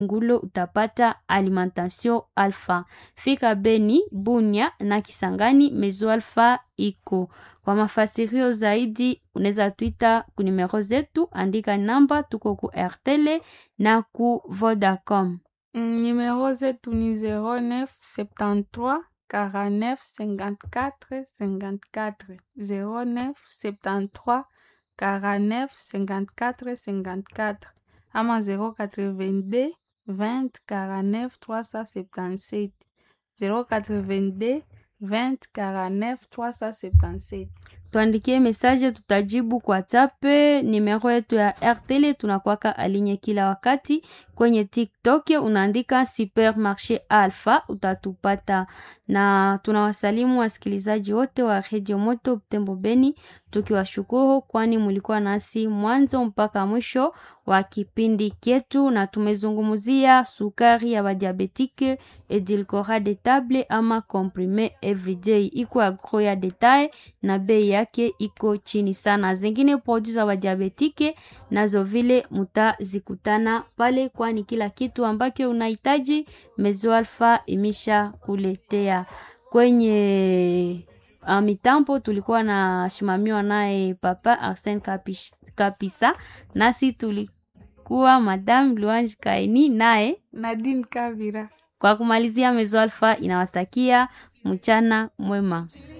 Ngulo utapata Alimentation Alpha. Fika Beni, Bunya na Kisangani, Mezo Alpha iko. Kwa mafasirio zaidi unaweza tuita ku numero zetu, andika namba, tuko ku RTL na ku Vodacom. Numero zetu ni 09 73 49 54 54 09 73 49 54 54 ama 082 20 49 377 082 20 49 377 Tuandikie message, tutajibu kwa tape. Nimero yetu ya RTL tunakwaka alinye kila wakati. Kwenye TikTok unaandika Supermarché Alpha utatupata, na tunawasalimu wasikilizaji wote wa Radio Moto Butembo Beni, tukiwashukuru kwani mulikuwa nasi mwanzo mpaka mwisho wa kipindi kyetu, na tumezungumzia sukari ya badiabetike edulcorate de table ama comprime everyday, iko agro ya detail na bei yake iko chini sana. Zingine produits za badiabetike nazo vile mutazikutana pale, kwani kila kitu ambacho unahitaji Mezo Alpha imesha kuletea kwenye uh, mitambo tulikuwa na shimamiwa naye Papa Arsene Kapish, Kapisa, nasi tulikuwa Madame Luange Kaini naye Nadine Kavira. kwa kumalizia, Mezo Alpha inawatakia mchana mwema.